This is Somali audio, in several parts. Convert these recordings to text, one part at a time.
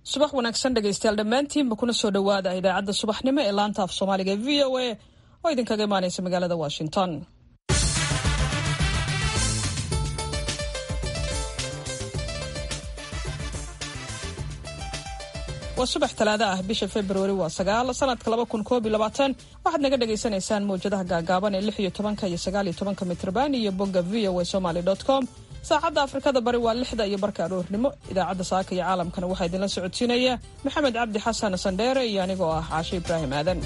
subax wanaagsan dhegaystayaal dhammaantiinba kuna soo dhowaada idaacadda subaxnimo ee laanta af soomaaliga e v o a oo idinkaga imaanaysa magaalada washington waa subax talaado ah bisha februari waa sagaal sanadka laba kun koob iyo labaatan waxaad naga dhagaysanaysaan mawjadaha gaagaaban ee lix iyo tobanka iyo sagaal iyo tobanka mitrban iyo bogga v o a somaly dot com saacadda afrikada bari waa lixda iyo barka aroornimo idaacadda saaka iyo caalamkana waxaa idinla socodsiinaya maxamed cabdi xasan sandheere iyo anigoo ah caashe ibraahim aadan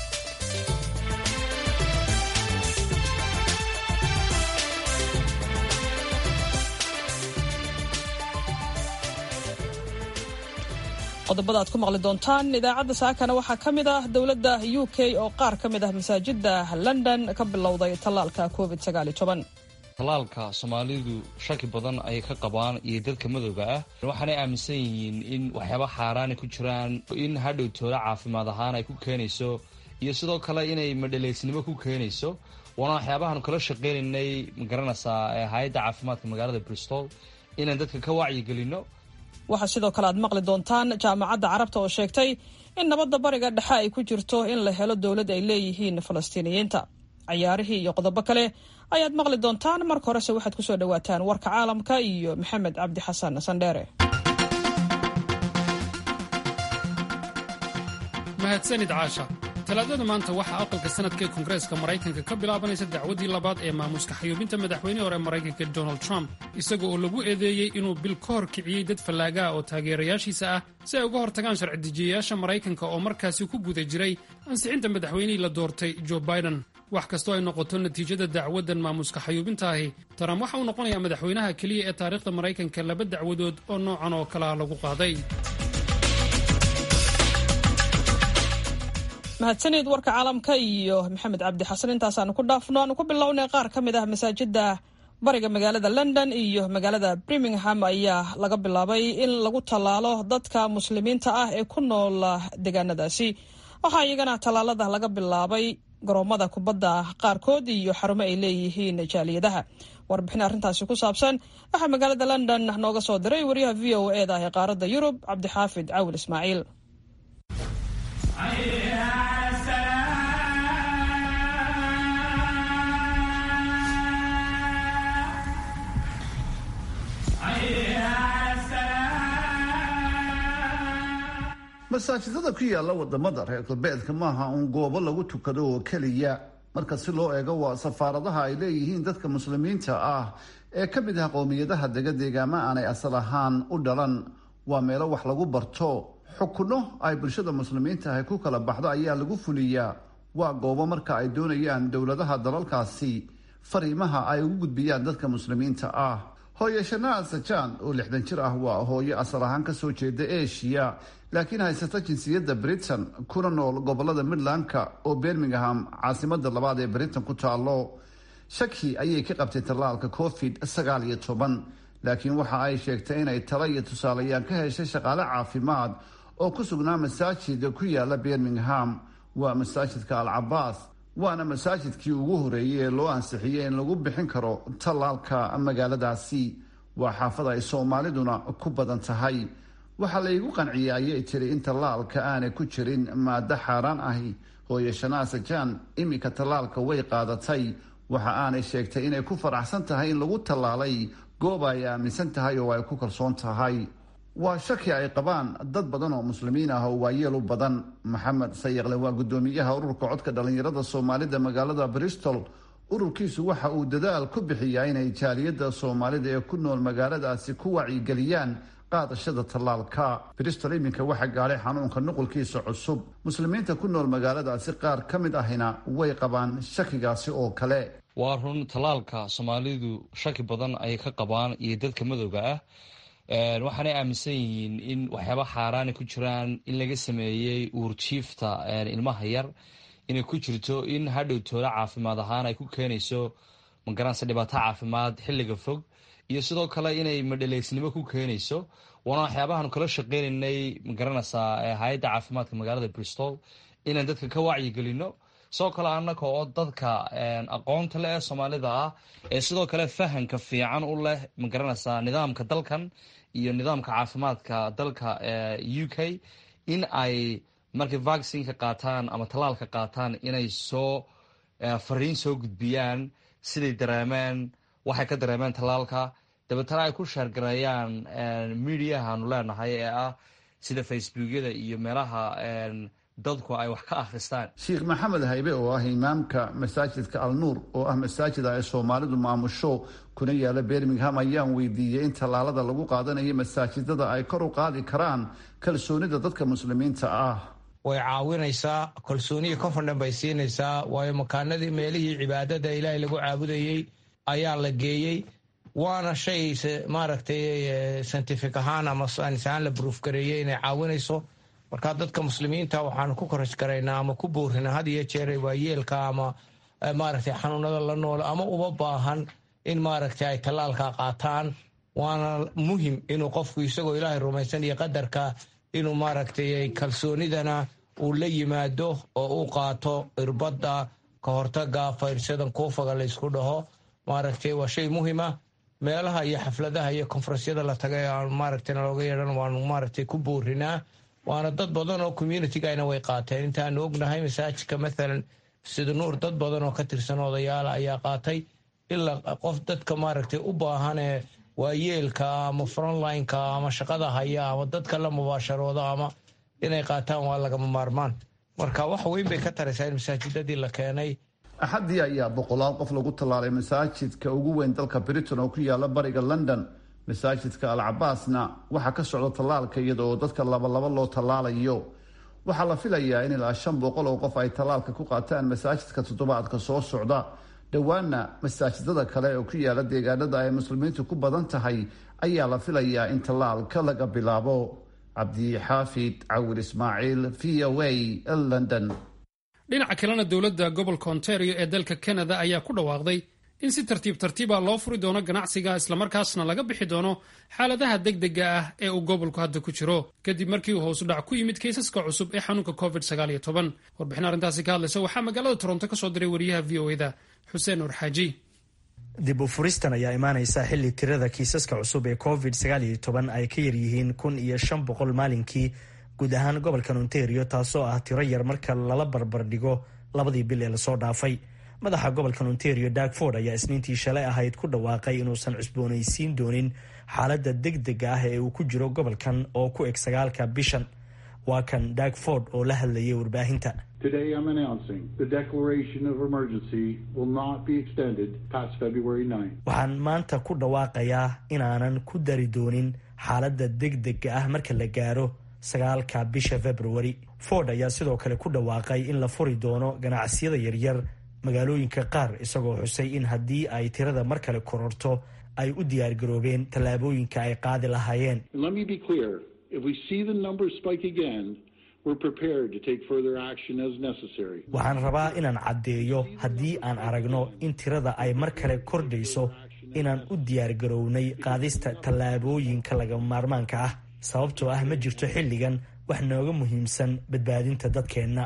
qodobada aad ku maqli doontaan idaacadda saakana waxaa ka mid ah dowladda u k oo qaar ka mid ah masaajida london ka bilowday tallaalka covid tallaalka soomaalidu shaki badan ayay ka qabaan iyo dadka madowga ah waxaanay aaminsan yihiin in waxyaaba xaaraana ku jiraan in hadhow toola caafimaad ahaan ay ku keenayso iyo sidoo kale inay madhaleysnimo ku keenayso waana waxyaabahaanu kala shaqeynaynay magaranaysaa hay-adda caafimaadka magaalada bristol inaan dadka ka wacyigelino waxaa sidoo kale aad maqli doontaan jaamacadda carabta oo sheegtay in nabadda bariga dhexe ay ku jirto in la helo dowlad ay leeyihiin falastiiniyiinta cayaarihii iyo qodobo kale ayaad maqli doontaan marka horese waxaad kusoo dhowaataan warka caalamka iyo maxamed cabdi xasan sandheere mahadsanid caasha talaadada maanta waxaa aqalka sanadka ee koongareeska maraykanka ka bilaabanaysa dacwaddii labaad ee maamuuska xayuubinta madaxweynihii hore maraykanka donald trump isaga oo lagu eedeeyey inuu bil ka hor kiciyey dad fallaaga ah oo taageerayaashiisa ah si ay uga hortagaan sharci-dejiyayaasha maraykanka oo markaasi ku guda jiray ansixinta madaxweynihii la doortay joe biden wax kastoo ay noqoto natiijada dacwaddan maamuuska xayuubinta ahi trump waxa uu noqonayaa madaxweynaha keliya ee taariikhda maraykanka laba dacwadood oo noocan oo kalea lagu qaaday mahadsanid warka caalamka iyo maxamed cabdi xasan intaasaanu ku dhaafno aanu ku bilownay qaar ka mid ah masaajida bariga magaalada london iyo magaalada birmingham ayaa laga bilaabay in lagu tallaalo dadka muslimiinta ah ee ku nool deegaanadaasi waxaa iyagana tallaalada laga bilaabay garoomada kubadda qaarkood iyo xarumo ay leeyihiin jaaliyadaha warbixin arrintaasi ku saabsan waxaa magaalada london nooga soo diray wariyaha v o e da ee qaaradda yurub cabdixaafid cawil ismaaciil masaajidada ku yaala wadamada reer galbeedka maaha uun goobo lagu tukado oo keliya marka si loo eego waa safaaradaha ay leeyihiin dadka muslimiinta ah ee ka mid ah qowmiyadaha dega deegaama aanay asal ahaan u dhalan waa meelo wax lagu barto xukuno ay bulshada muslimiinta ahy ku kala baxdo ayaa lagu fuliyaa waa goobo marka ay doonayaan dowladaha dalalkaasi fariimaha ay ugu gudbiyaan dadka muslimiinta ah hooye shanaa sajaan oo lixdan jir ah waa hooyo asal ahaan kasoo jeeda eshiya laakiin haysata jinsiyadda britain kuna nool gobolada midlandka oo birmingham caasimada labaad ee britain ku taalo shaki ayay ka qabtay tallaalka covid sagaal iyo toban laakiin waxa ay sheegtay inay talo iyo tusaalayaan ka heshay shaqaale caafimaad oo ku sugnaa masaajid ku yaala birmingham waa masaajidka al cabaas waana masaajidkii ugu horeeyey ee loo ansixiyey in lagu bixin karo tallaalka magaaladaasi waa xaafad ay soomaaliduna ku badan tahay waxaa laygu qanciyey ayay tiri in tallaalka aanay ku jirin maado xaaraan ahi hooye shanaa sajaan iminka tallaalka way qaadatay waxa aanay sheegtay inay ku faraxsan tahay in lagu tallaalay goob ay aaminsan tahay oo ay ku kalsoon tahay waa shaki ay qabaan dad badan oo muslimiin ah oo waayeel u badan maxamed sayaqle waa guddoomiyaha ururka codka dhallinyarada soomaalida magaalada bristol ururkiisu waxa uu dadaal ku bixiyaa inay jaaliyadda soomaalida ee ku nool magaaladaasi ku wacyigeliyaan qaadashada tallaalka bristol iminka waxaa gaadhay xanuunka nuqulkiisa cusub muslimiinta ku nool magaaladaasi qaar ka mid ahina way qabaan shakigaasi oo kale waa run tallaalka soomaalidu shaki badan ayay ka qabaan iyo dadka madowga ah waxaanay aaminsan yihiin in waxyaaba xaaraana ku jiraan in laga sameeyey uurjiifta ilmaha yar inay ku jirto in hadhow toola caafimaad ahaan ay ku keenayso magaranaysa dhibaato caafimaad xilliga fog iyo sidoo kale inay madhaleysnimo ku keenayso waana waxyaabahaanu kala shaqeynaynay magaranaysaa hay-adda caafimaadka magaalada bristol inaan dadka ka wacyigelino sidoo kale annaga oo dadka aqoonta leh ee soomaalida ah ee sidoo kale fahanka fiican u leh magaranaysaa nidaamka dalkan iyo nidaamka caafimaadka dalka u k in ay markay vaccinka qaataan ama tallaalka qaataan inay soo fariin soo gudbiyaan siday dareemeen waxay ka dareemeen tallaalka dabeetana ay ku sheergareeyaan mediahaanu leenahay ee ah sida facebookyada iyo meelaha dadku ay wax ka akhristaan sheekh maxamed haybe oo ah imaamka masaajidka alnuur oo ah masaajid ay soomaalidu maamusho kuna yaala birmingham ayaan weydiiyey in tallaalada lagu qaadanayo masaajidada ay kor u qaadi karaan kalsoonida dadka muslimiinta ah way caawinaysaa kalsooniya confident bay siinaysaa waayo makaanadii meelihii cibaadada ilaahay lagu caabudayey ayaa la geeyey waana shay maaragtay scientific ahaan ama saynis ahaan la bruuf gareeyey inay caawinayso marka dadka muslimiinta waxaanu ku koraj garaynaa ama ku boorina had iyo jeer waa yeelka ama maaragtay xanuunada la nool ama uba baahan in maaragtay ay tallaalka qaataan waana muhim inuu qofku isagoo ilaahay rumaysan iyo qadarka inuu maaragtay kalsoonidana uu la yimaado oo uu qaato irbadda ka hortaga fayrsadan kuufaga laysku dhaho maaragtay waa shay muhima meelaha iyo xafladaha iyo konfarensyada la tagay aan maaragtay nalooga yeedhan waanu maaragtay ku boorinaa waana dad badan oo communitygana way qaateen intaanu ognahay masaajidka mathalan sida nuur dad badan oo ka tirsan odayaala ayaa qaatay ilaa qof dadka maaragtay u baahanee waayeelka ama frontlineka ama shaqada haya ama dadka la mubaasharooda ama inay qaataan waa lagama maarmaan marka wax weyn bay ka taraysaa in masaajidadii la keenay axaddii ayaa boqolaal qof lagu tallaalay masaajidka ugu weyn dalka britain oo ku yaala bariga london masaajidka al cabaasna waxaa ka socda tallaalka iyada oo dadka labalaba loo tallaalayo waxaa la filayaa in ilaa shan boqol oo qof ay tallaalka ku qaataan masaajidka toddobaadka soo socda dhowaana masaajidada kale oo ku yaala deegaanada ay muslimiintu ku badan tahay ayaa la filayaa in tallaalka laga bilaabo cabdixaafid cawil ismaaciil v o a london dhinaca kalena dowladda gobolka ontario ee dalka canada ayaa ku dhawaaqday in si tartiib tartiiba loo furi doono ganacsiga islamarkaasna laga bixi doono xaaladaha degdega ah ee uu gobolku hadda ku jiro kadib markii uu hoosu dhac ku yimid kaysaska cusub ee xanuunka covid warbixin arrintaasi ka hadlaysa waxaa magaalada toronto ka soo diray wariyaha v o eda xuseen nur xaaji dib u furistan ayaa imaaneysa xilli tirada kiisaska cusub ee covid ay ka yaryihiin kun iyo shan boqol maalinkii guud ahaan gobolkan ontario taasoo ah tiro yar marka lala barbardhigo labadii bil ee lasoo dhaafay madaxa gobolkan ontario darkford ayaa isniintii shalay ahayd ku dhawaaqay inuusan cusboonaysiin doonin xaaladda degdega ah ee uu ku jiro gobolkan oo ku eg sagaalka bishan waa kan darkford oo la hadlayay warbaahinta waxaan maanta ku dhawaaqayaa inaanan ku dari doonin xaaladda degdega ah marka la gaaro sagaalka bisha februari ford ayaa sidoo kale ku dhawaaqay in la furi doono ganacsiyada yaryar magaalooyinka qaar isagoo xusay in haddii ay tirada mar kale kororto ay u diyaargaroobeen tallaabooyinka ay qaadi lahaayeen waxaan rabaa inaan caddeeyo haddii aan aragno in tirada ay mar kale kordhayso inaan u diyaargarownay qaadista tallaabooyinka lagama maarmaanka ah sababtoo ah ma jirto xilligan wax nooga muhiimsan badbaadinta dadkeenna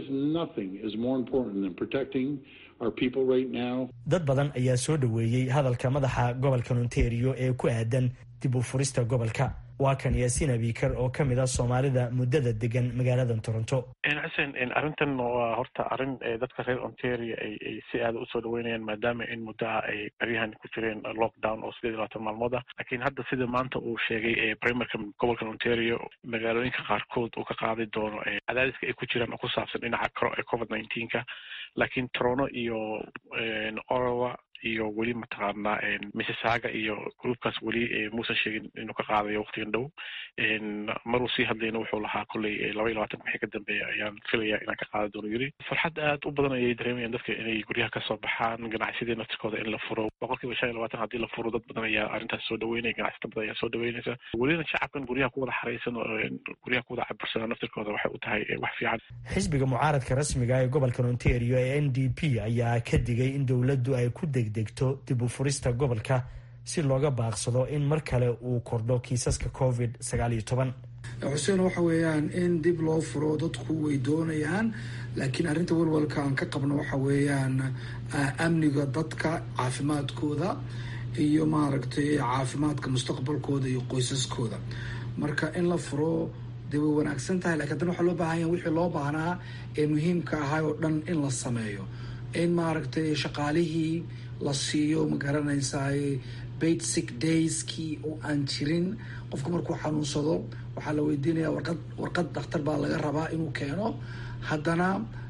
dad badan ayaa soo dhoweeyey hadalka madaxa gobolkan ontario ee ku aadan dib u furista gobolka waa kan yaasiin abikar oo ka mid ah soomaalida muddada degan magaalada toronto xuseen arrintan waa horta arrin dadka reer ontario ay si aada usoo dhaweynayaan maadaama in muddaha ay baryahan ku jireen lockdown oo sideed iyo labaatan maalmood ah laakiin hadda sida maanta uu sheegay primarka gobolkan ontario magaalooyinka qaarkood uu ka qaadi doono cadaadiska ay ku jiraan oo ku saabsan dhinaca covid nineteenka laakiin torono iyo orowa iyo weli mataqaanaa mississaga iyo groupkaas weli muusan sheegin inuu ka qaadayo waqtigan dhow maruu sii hadlayna wuxuu lahaa kolley laba iyo labaatan wixii ka dambeeya ayaan filaya inaan ka qaada doono yiri farxad aad u badan ayay dareemayaan dadka inay guryaha kasoo baxaan ganacsidii naftirkooda in la furo boqol kiiba shan iyo labaatan haddii la furo dad badan ayaa arrintaas soo dhaweynaya ganacsata badan ayaa soo dhaweynaysa welina shacabkan guryaha ku wada xaraysan oo guryaha ku wada cabirsana naftirkooda waxay u tahay wax fiican xisbiga mucaaradka rasmiga ee gobolkan ontario ee n d p ayaa ka digay in dowladdu ay ku degdegto dib u furista gobolka si looga baaqsado in mar kale uu kordho kiisaska covid sagaal iyo toban xuseen waxa weeyaan in dib loo furo dadku way doonayaan laakiin arrinta walwalka aan ka qabno waxa weeyaan amniga dadka caafimaadkooda iyo maaragtay caafimaadka mustaqbalkooda iyo qoysaskooda marka in la furo dee way wanaagsan tahay lakiin haddana waxaa loo baahan yaha wixii loo baahnaa ee muhiimka ahay oo dhan in la sameeyo in maaragtay shaqaalihii la siiyo ma garanaysaay basic dayskii oo aan jirin qofka markuu xanuunsado waxaa la weydiinaya warqad warqad dhakhtar baa laga rabaa inuu keeno haddana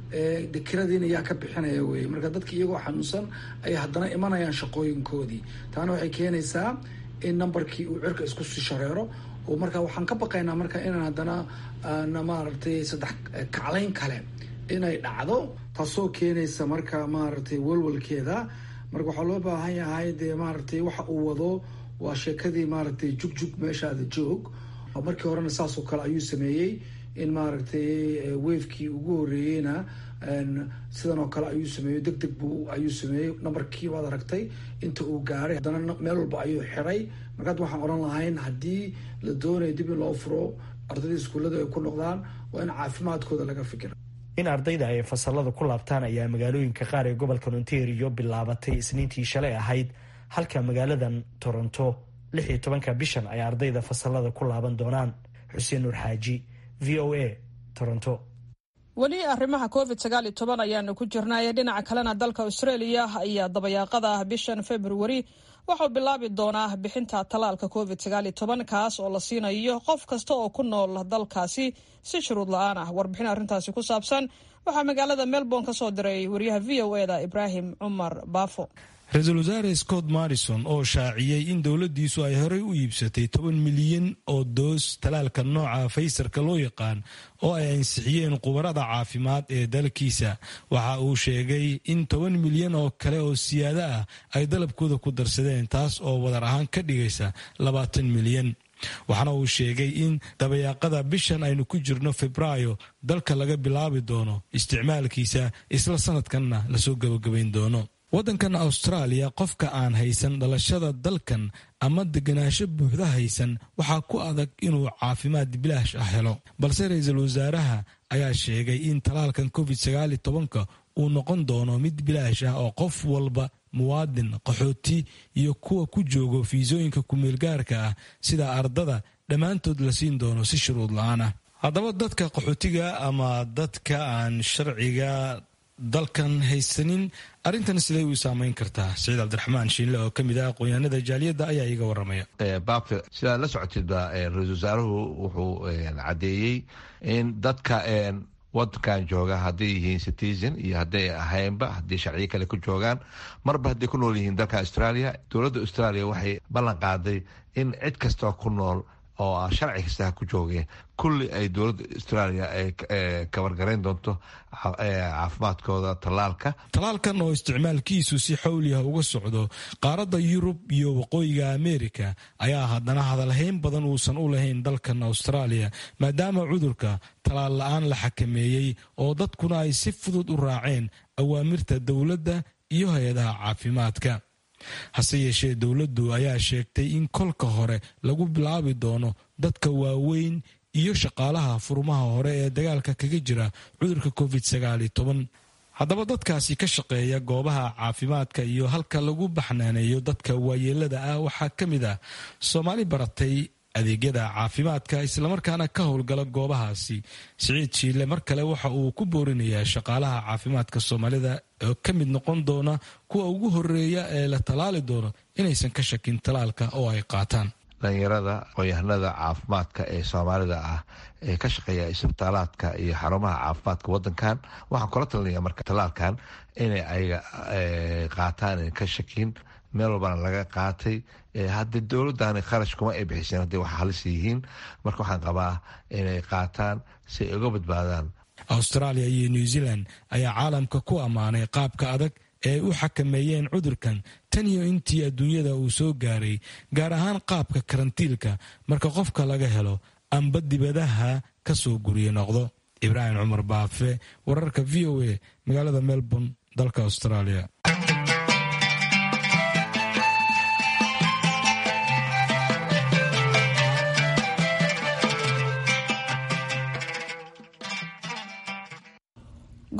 de kiradiina yaa ka bixinaya wey marka dadka iyagoo xanuunsan ayay haddana imanayaan shaqooyinkoodii taana waxay keenaysaa in numberkii uu cirka isku sii shareero oo marka waxaan ka baqaynaa marka inaan haddana na maaragtay saddex kaclayn kale inay dhacdo taasoo keenaysa marka maaragtay walwalkeeda marka waxaa loo baahan yahay dee maaragtay waxa uu wado waa sheekadii maaragtay jugjug meeshaada joog markii horena saasoo kale ayuu sameeyey in maaragtay wafekii ugu horeeyeyna sidan oo kale ayuu sameeyey deg deg buu ayuu sameeyey numberkii waad aragtay inta uu gaaray haddana meel walba ayuu xiray marka hadda waxaan odhan lahayn haddii la doonayo dib in loo furo ardayda iskuullada ay ku noqdaan waa in caafimaadkooda laga fikira in ardayda ay fasalada ku laabtaan ayaa magaalooyinka qaar ee gobolka ontario bilaabatay isniintii shalay ahayd halka magaaladan toronto lix iyo tobanka bishan ay ardayda fasalada ku laaban doonaan xuseen nuur xaaji v o a toronto weli arrimaha covid sagaal iyo toban ayaanu ku jirnay dhinaca kalena dalka australia ayaa dabayaaqada ah bishan februari waxau bilaabi doonaa bixinta tallaalka covid sagaal iyo toban kaas oo la siinayo qof kasta oo ku nool dalkaasi si shuruud la-aan ah warbixin arrintaasi ku saabsan waxaa magaalada melbourne ka soo diray wariyaha v o e da ibraahim cumar baafo ra-iisul wasaare scott marrison oo shaaciyey in dowladdiisu ay horey u iibsatay toban milyan oo doos talaalka nooca faysarka loo yaqaan oo ay ansixiyeen khubarada caafimaad ee dalkiisa waxa uu sheegay in toban milyan oo kale oo siyaado ah ay dalabkooda ku darsadeen taas oo wadar ahaan ka dhigaysa labaatan milyan waxaana uu sheegay in dabayaaqada bishan aynu ku jirno febraayo dalka laga bilaabi doono isticmaalkiisa isla sanadkanna lasoo gabagabayn doono waddankan austraaliya qofka aan haysan dhalashada dalkan ama deganaansho buuxda haysan waxaa ku adag inuu caafimaad bilaash ah helo balse ra-iisul wasaaraha ayaa sheegay in talaalkan covid sagaali tobanka uu noqon doono mid bilaash ah oo qof walba muwaadin qaxooti iyo kuwa ku joogo fiisooyinka kumeelgaarka ah sida ardada dhammaantood la siin doono si shuruud la-aan ah haddaba dadka qaxootiga ama dadka aan sharciga dalkan haysanin arrintan siday u saameyn kartaa saciid cabdiraxmaan shiinle oo ka mid ah aqoonyahanada jaaliyadda ayaa iiga waramaya baabka sidaad la socotidba ra-isul wasaaruhu wuxuu caddeeyey in dadka wadankan jooga hadday yihiin citizen iyo hadday ahaynba haddii sharciyo kale ku joogaan marba hadday ku nool yihiin dalka australia dowladda australia waxay ballan qaaday in cid kastoo ku nool oo sharci kasta ha ku joogeen kulli ay dowladda australia ay kabargarayn doonto caafimaadkooda tallaalka tallaalkan oo isticmaalkiisu si xawliah uga socdo qaaradda yurub iyo waqooyiga amerika ayaa haddana hadalhayn badan uusan u lahayn dalkan australia maadaama cudurka tallaal la-aan la xakameeyey oo dadkuna ay si fudud u raaceen awaamirta dowladda iyo hay-adaha caafimaadka hase yeeshee dowladdu ayaa sheegtay in kolka hore lagu bilaabi doono dadka waaweyn iyo shaqaalaha furmaha hore ee dagaalka kaga jira cudurka covid sagaali toban haddaba dadkaasi ka shaqeeya goobaha caafimaadka iyo halka lagu baxnaaneeyo dadka waayeelada ah waxaa ka mid ah soomaali baratay adeegyada caafimaadka islamarkaana ka howlgala goobahaasi siciid shiile mar kale waxa uu ku boorinayaa shaqaalaha caafimaadka soomaalida oo ka mid noqon doona kuwa ugu horeeya ee la tallaali doono inaysan ka shakin tallaalka oo ay qaataan dhalinyarada aqoonyahanada caafimaadka ee soomaalida ah ee ka shaqeeya isbitaalaadka iyo xarumaha caafimaadka wadankan waxaan kula talinaya marka tallaalkan inay ayaga qaataan ka shakin meel walbana laga qaatay hadda dowladani kharash kuma ay bixiseen hadday wax halis yihiin marka waxaan qabaa inay qaataan si ay uga badbaadaan australia iyo new zealand ayaa caalamka ku ammaanay qaabka adag ee u xakameeyeen cudurkan tan iyo intii adduunyada uu soo gaaray gaar ahaan qaabka karantiilka marka qofka laga helo amba dibadaha ka soo guriye noqdo ibraahim cumar baafe wararka v o a magaalada melbourne dalka australia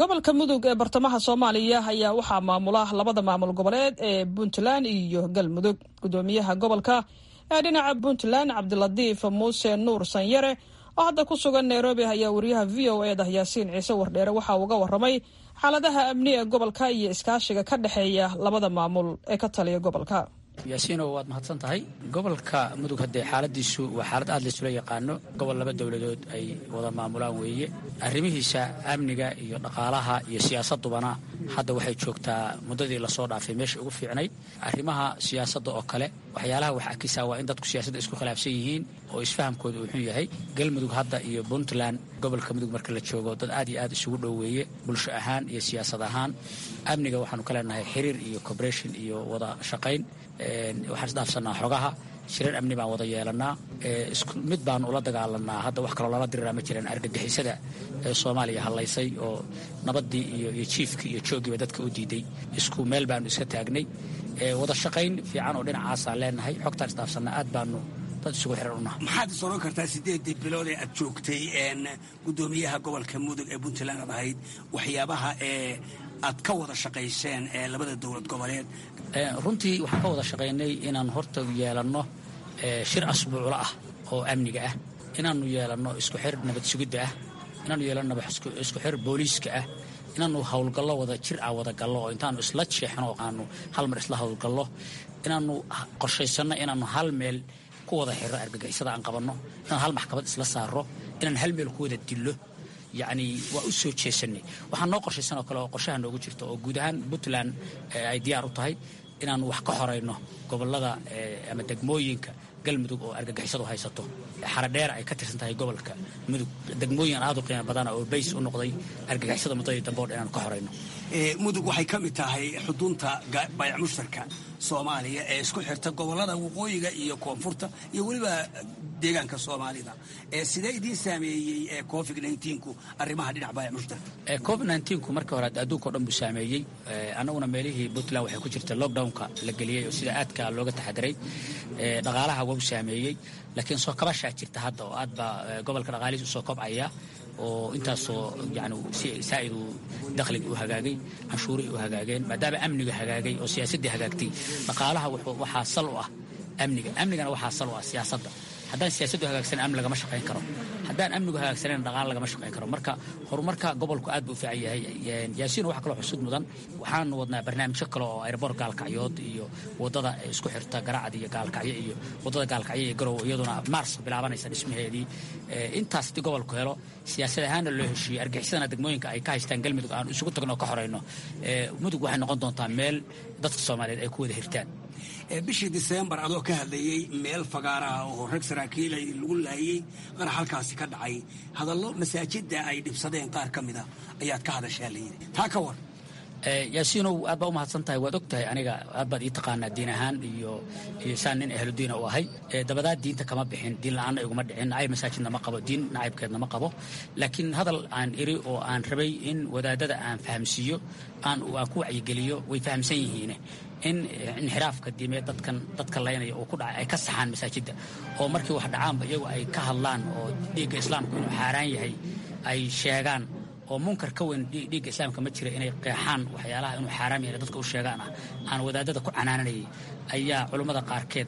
gobolka mudug ee bartamaha soomaaliya ayaa waxaa maamula labada maamul goboleed ee puntland iyo galmudug gudoomiyaha gobolka ee dhinaca puntland cabdilatiif muuse nuur sanyare oo hadda ku sugan nairobi ayaa wariyaha v o e da yaasiin ciise wardheere waxa uga waramay xaaladaha amni ee gobolka iyo iskaashiga ka dhexeeya labada maamul ee ka taliya gobolka yaasiino waad mahadsan tahay gobolka mudug haddee xaaladiisu waa xaalad aad laysula yaqaano gobol laba dowladood ay wada maamulaan weeye arrimihiisa amniga iyo dhaqaalaha iyo siyaasadubana hadda waxay joogtaa muddadii lasoo dhaafay meesha ugu fiicnayd arrimaha siyaasadda oo kale waxyaalaha wax akisaa waa in dadku siyaasadda isku khilaafsan yihiin oo isfahamkooda uu xun yahay galmudug hadda iyo puntland gobolka mudug marka la joogo dad aad iyo aad isugu dhoweeye bulsho ahaan iyo siyaasad ahaan amniga waxaanu ka leenahay xiriir iyo cooperation iyo wada shaqayn waxaan isdhaafsanaa xogaha shirar amni baan wada yeelanaa mid baanu ula dagaalanaa hadda wax kaloo lala diriraa ma jiraan argagixisada ee soomaaliya hallaysay oo nabaddii iyo jiifkii iyo jooggiiba dadka u diiday isku meel baanu iska taagnay wada shaqayn fiican oo dhinacaasaan leenahay xogtaan isdhaafsanaa aad baanu dad isugu xiran unaha maxaad is oran kartaa siddeedii bilood ee aad joogtay gudoomiyaha gobolka mudug ee puntland aad ahayd waxyaabaha ee aad ka wada shaqayseen ee labada dowlad goboleed runtii waxaan ka wada shaqaynay inaan horta yeelanno shir asbuuclo ah oo amniga ah inaannu yeelanno isku xir nabad sugidda ah inaannu yeelanno isku xir booliiska ah inaannu howlgallo wada jir ah wada gallo oo intaannu isla jeexno oo aanu hal mar isla howlgallo inaannu qorshaysanno inaannu hal meel ku wada xiro argagixisada aan qabanno inaan hal maxkamad isla saarro inaan hal meel ku wada dillo yacni waa u soo jeesanay waxaa noo qorshaysan oo kale oo qorshaha noogu jirta oo guud ahaan puntland ay diyaar u tahay inaannu wax ka horayno gobollada ama degmooyinka galmudug oo argagixisadu haysato xaradheer ay ka tirsan tahay gobolka mudug degmooyin aad u qiimo badana oo bays u noqday argagixisada muddadii dambe o dhan inaanu ka horayno mudug waxay ka mid tahay xudunta bayac mushtarka soomaaliya ee isku xirta gobollada waqooyiga iyo koonfurta iyo weliba deegaanka soomaalida sidee idiin saameeyey covid ku arrimaha dhinac bayac mushtarka covid ku markii hore adduunka o dhan buu saameeyey annaguna meelihii puntland waxay ku jirta lockdownka la geliyey oo sida aadka looga taxadiray dhaqaalaha waa u saameeyey laakiin soo kabashaa jirta hadda oo aad baa gobolka dhaqaalihiis usoo kobcaya oo intaasoo yani saa'id uu dakhliga u hagaagay canshuurihii u hagaageen maadaama amniga hagaagay oo siyaasaddii hagaagtay dhaqaalaha waxaa sal u ah amniga amnigana waxaa sal u ah siyaasadda haddaan siyaasaddu hagaagsanan amni lagama shaqayn karo haddaan amnigu hagaagsanan dhaqaala lagama shaqayn karo marka horumarka gobolku aad buu u fiican yahay yaasiin waxa kaloo xusud mudan waxaanu wadnaa barnaamijyo kale oo airboor gaalkacyood iyo wadada isku xirta garacad iyo gaalkacyo iyo wadada gaalkacyo iyo garow iyaduna mars bilaabanaysa dhismaheedii intaas haddii gobolku helo siyaasad ahaanna loo heshiiyey argixisadana degmooyinka ay ka haystaan galmudug aan isugu tagno oo ka horayno mudug waxay noqon doontaa meel dadka soomaaliyeed ay ku wada hirtaan bishii diseembar adoo ka hadlayey meel fagaaraha oo rag saraakiil ay lagu laayey qarax halkaasi ka dhacay hadallo masaajidda ay dhibsadeen qaar ka mida ayaad ka hadashaa layidhi taa ka war yaasiinow aad baa u mahadsan tahay waad og tahay aniga aad baad ii taqaanaa diin ahaan iyo iyo saan nin ahludiina u ahay dabadaa diinta kama bixin diin la-aanna iguma dhicin nacayb masaajidna ma qabo diin nacaybkeedna ma qabo laakiin hadal aan iri oo aan rabay in wadaadada aan fahamsiiyo aan aan ku wacyigeliyo way fahamsan yihiine in inxiraafka diimeed dadkan dadka laynaya uu ku dhacay ay ka saxaan masaajidda oo markii wax dhacaanba iyagu ay ka hadlaan oo dhiigga islaamku inuu xaaraan yahay ay sheegaan oo munkar ka weyn dhiigga islaamka ma jira inay qeexaan waxyaalaha inuu xaaraam yahay dadka u sheegaan ah aan wadaadada ku canaananayay ayaa culummada qaarkeed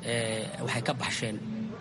waxay ka baxsheen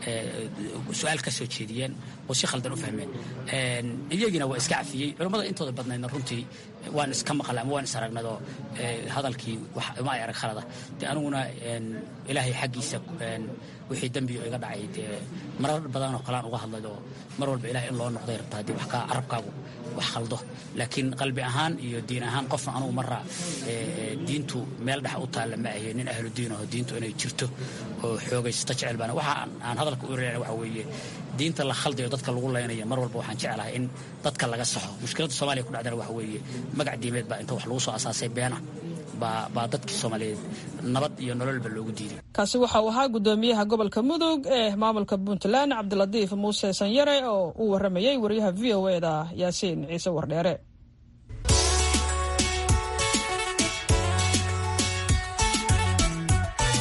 su-aal ka soo jeediyeen oo si khaldan u fahmeen iyagiina waa iska cafiyey culummada intooda badnaydna runtii waan iska maqla ama waan is aragnadoo hadalkii uma ay arag khalada de aniguna ilaahay xaggiisa wixii dembiyo iga dhacay dee marar badanoo kalean uga hadlaydoo mar walba ilahay in loo noqday rabta haddii wax kaa carabkaagu wax khaldo laakiin qalbi ahaan iyo diin ahaan qofna anugu marra diintu meel dhex u taalla ma ahe nin ahlu diin aho diintu inay jirto oo xoogaysato jecel baan waxa aan hadalka u reena waxa weeye diinta la khaldayo dadka lagu laynaya mar walba waxaan jeclahay in dadka laga saxo mushkiladda soomaaliya ku dhacdana waxa weeye magac diimeed baa inta wax lagu soo asaasay beena baa dadkii soomaaliyeed nabad iyo nololba loogu diiday kaasi waxa uu ahaa gudoomiyaha gobolka mudug ee maamulka puntland cabdilatiif muuse sanyare oo uu waramayey wariyaha v o e da yaasiin ciise wardheere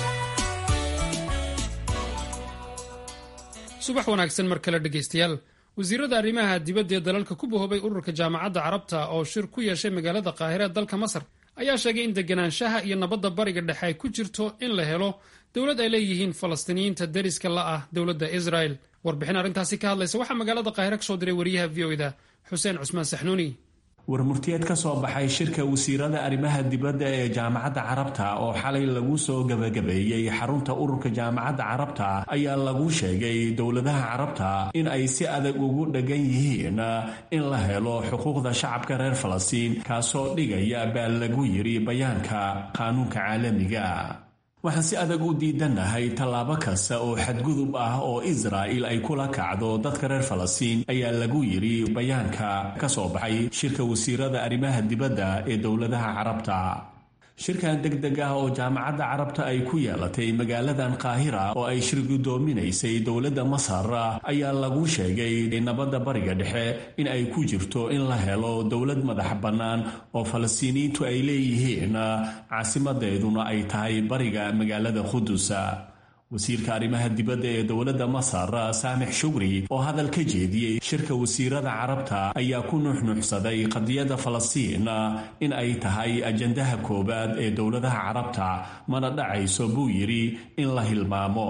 subax wanaagsan mar kale dhegaystayaal wasiirada arrimaha dibadda ee dalalka ku bahoobay ururka jaamacadda carabta oo shir ku yeeshay magaalada qaahire ee dalka masar ayaa sheegay in deganaanshaha iyo nabadda bariga dhexe ay ku jirto in la helo dowlad ay leeyihiin falastiiniyiinta deriska la ah dowladda israel warbixin arrintaasi ka hadlaysa waxaa magaalada qaahire kasoo diray wariyaha v o da xuseen cusmaan saxnuuni warmurtiyeed ka soo baxay shirka wasiirada arrimaha dibadda ee jaamacadda carabta oo xalay lagu soo gebagabeeyey xarunta ururka jaamacadda carabta ayaa lagu sheegay dowladaha carabta in ay si adag ugu dheggan yihiin in la helo xuquuqda shacabka reer falastiin kaasoo dhigaya baa lagu yidhi bayaanka qaanuunka caalamiga waxaan si adag u diidannahay tallaabo kasta oo xadgudub ah oo israa'il ay kula kacdo dadka reer falastiin ayaa lagu yidhi bayaanka ka soo baxay shirka wasiirada arrimaha dibadda ee dowladaha carabta shirkan deg deg ah oo jaamacadda carabta ay ku yeelatay magaaladan qaahira oo ay shir guddoominaysay dowladda masar ayaa lagu sheegay nabadda bariga dhexe in ay ku jirto in la helo dowlad madax bannaan oo falastiiniyiintu ay leeyihiin caasimadeeduna ay tahay bariga magaalada qudusa wasiirka arrimaha dibadda ee dowladda masar saamix shugri oo hadal ka jeediyey shirka wasiirada carabta ayaa ku nuuxnuuxsaday qadiyadda falastiin in ay tahay ajandaha koowaad ee dowladaha carabta mana dhacayso buu yidhi in la hilmaamo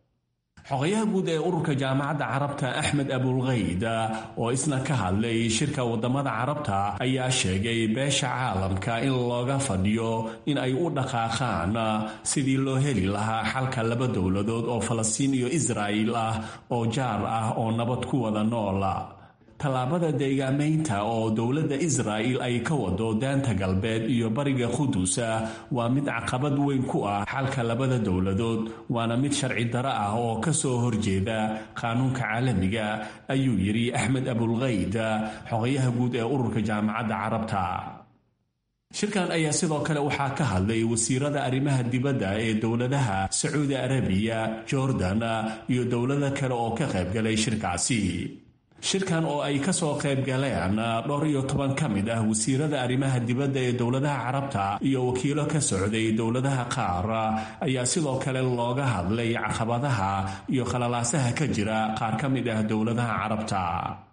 xogayaha guud ee ururka jaamacadda carabta axmed abulkayd oo isna ka hadlay shirka wadamada carabta ayaa sheegay beesha caalamka in looga fadhiyo in ay u dhaqaaqaan sidii loo heli lahaa xalka laba dowladood oo falastiin iyo israa'il ah oo jaar ah oo nabad ku wada noola tallaabada deegaamaynta oo dowladda israa'il ay ka wado daanta galbeed iyo bariga qudusa waa mid caqabad weyn ku ah xalka labada dowladood waana mid sharci daro ah oo ka soo horjeeda qaanuunka caalamiga ayuu yidhi axmed abulkayd xogayaha guud ee ururka jaamacadda carabta shirkan ayaa sidoo kale waxaa ka hadlay wasiirada arrimaha dibadda ee dowladaha sacuudi arabiya jordan iyo dowlado kale oo ka qaybgalay shirkaasi shirkan oo ay ka soo qayb galeen dhowr iyo toban ka mid ah wasiirada arrimaha dibadda ee dowladaha carabta iyo wakiilo ka socday dowladaha qaar ayaa sidoo kale looga hadlay caqabadaha iyo khalalaasaha ka jira qaar ka mid ah dowladaha carabta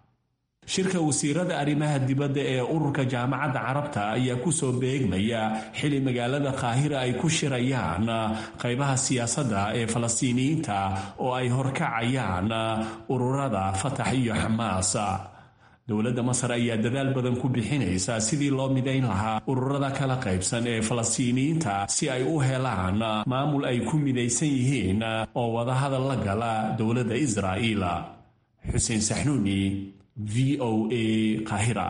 shirka wasiirada arrimaha dibadda ee ururka jaamacadda carabta ayaa kusoo beegmaya xili magaalada qaahira ay ku shirayaan qaybaha siyaasadda ee falastiiniyiinta oo ay horkacayaan ururada fatax iyo xamaas dowladda masar ayaa dadaal badan ku bixinaysa sidii loo midayn lahaa ururada kala qaybsan ee falastiiniyiinta si ay u helaan maamul ay ku midaysan yihiin oo wadahadal la gala dowladda israa'iil xuseen saxnuuni v o a qahira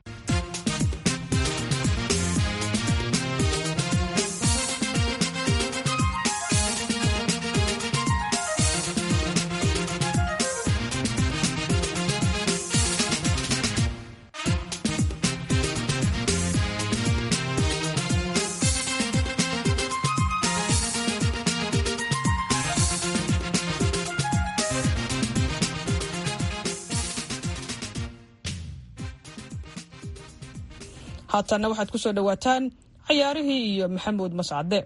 haatanna waxaad ku soo dhowaataan cayaarihii iyo maxamuud mascade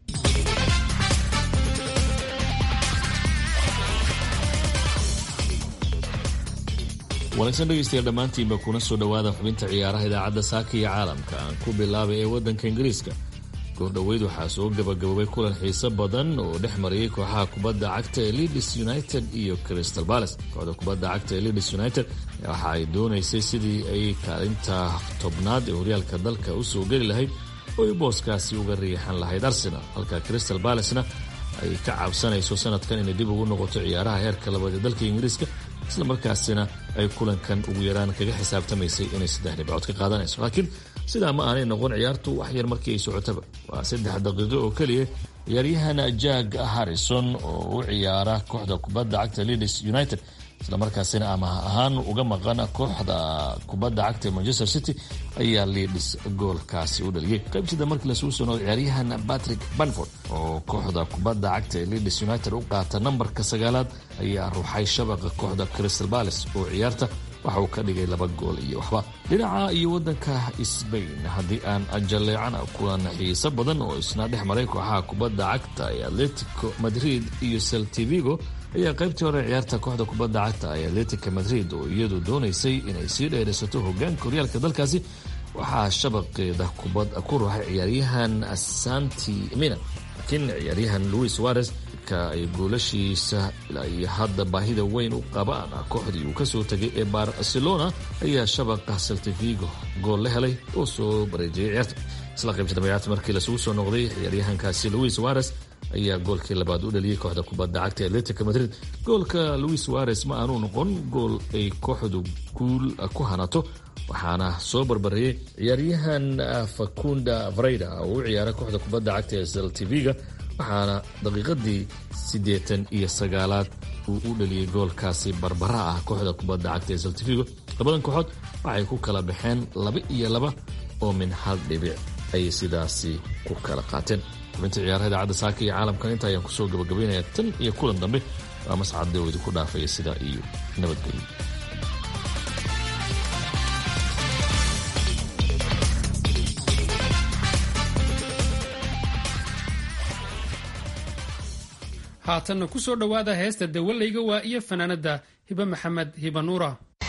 wanaagsan dhegaystayaal dhammaantiinba kuna soo dhowaada xubinta ciyaaraha idaacadda saaka iyo caalamka aan ku bilaabay ee waddanka ingiriiska goordhoweyd waxaa soo gabagaboobay kulan xiiso badan oo dhex marayay kooxaha kubadda cagta ee leeds united iyo crystal palace kooxda kubadda cagta ee leeds united waxa ay doonaysay sidii ay kaalinta tobnaad ee horyaalka dalka u soo geli lahayd oo ay booskaasi uga riixan lahayd arsenal halka crystal balacena ay ka cabsanayso sanadkan inay dib ugu noqoto ciyaaraha heerka labaad ee dalka ingiriiska isla markaasina ay kulankan ugu yaraan kaga xisaabtamaysay inay saddex dhibcood ka qaadanayso laakiin sidaa ma aanay noqon ciyaartu wax yar markii ay socotaba waa saddex daqiiqo oo keliya ciyaaryahana jack harrison oo u ciyaara kooxda kubadda cagta leeds united islamarkaasina amaah ahaan uga maqan kooxda kubadda cagta ee manchester city ayaa leeds goolkaasi u dhaliyey qaybsida markii lasuu soo noqday ciyaaryahan patrick banford oo kooxda kubadda cagta ee leeds united u qaata nambarka sagaalaad ayaa ruuxay shabaqa kooxda crystal palace oo ciyaarta waxa uu ka dhigay laba gool iyo waxba dhinaca iyo waddanka sbain haddii aan jaleecana kulan xiiso badan oo isna dhex maray kooxaha kubadda cagta ee atletico madrid iyo celtivigo ayaa qaybtii hore ciyaarta kooxda kubadda cagta ee atletica madrid oo iyadu doonaysay inay sii dheeraysato hogaanka horyaalka dalkaasi waxaa shabaqeeda kubad ku ruuxay ciyaaryahan santi mina laakiin ciyaaryahan louis suarez ka ay goolashiisa iyo hadda baahida weyn u qabaan kooxdii uu kasoo tegay ee barcelona ayaa shabaqa saltifigo gool la helay oo soo bareejiyay ciyaarta isla qaybta dambeyaata markii lasugu soo noqday ciyaaryahankaasi louis suarez ayaa goolkii labaad u dhaliyey kooxda kubadda cagta atletica madrid goolka louis suarez ma aanu noqon gool ay kooxdu guul ku hanato waxaana soo barbareeyey ciyaaryahan facunda vareyda oo u ciyaara kooxda kubadda cagta ee saltiviga waxaana daqiiqadii siddeetan iyo sagaalaad uu u dhaliyey goolkaasi barbara ah kooxda kubadda cagta ee saltivigo labadan kooxood waxay ku kala baxeen laba iyo laba oo min hal dhibic ayay sidaasi ku kala qaateen xubinta ciyaaraha idaacadda saaka iyo caalamkan inta ayaan kusoo gabagabaynaya tan iyo kulan dambe waa mascadde oo idinku dhaafaya sidaa iyo nabadgelyo haatanna ku soo dhowaada heesta dawalayga waa iyo fanaanadda hibe maxamed hiba nuura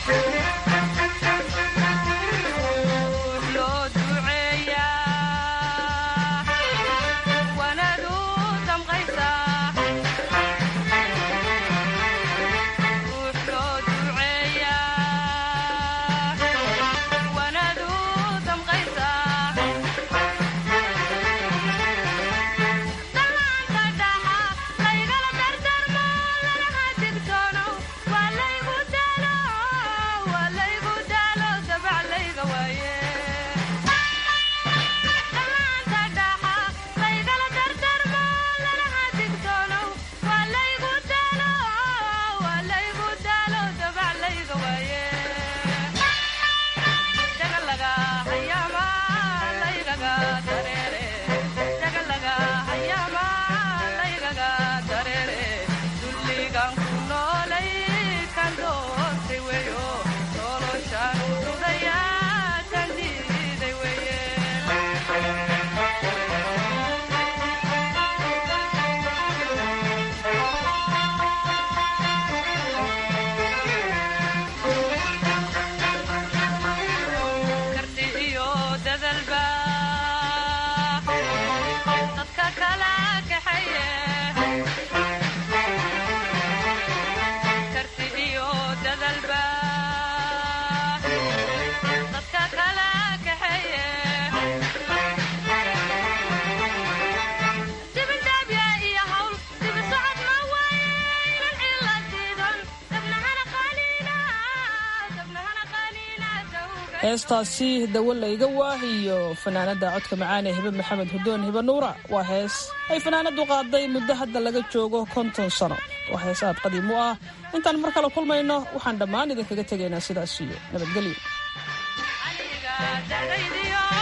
heestaasi dawalayga waah iyo fanaanada codka macaan ee hibe maxamed hudoon hibe nuura waa hees ay fanaanadu qaaday muddo hadda laga joogo konton sano waa hees aad qadiim u ah intaan mar kale kulmayno waxaan dhammaan idinkaga tegaynaa sidaas iyo nabadgelyo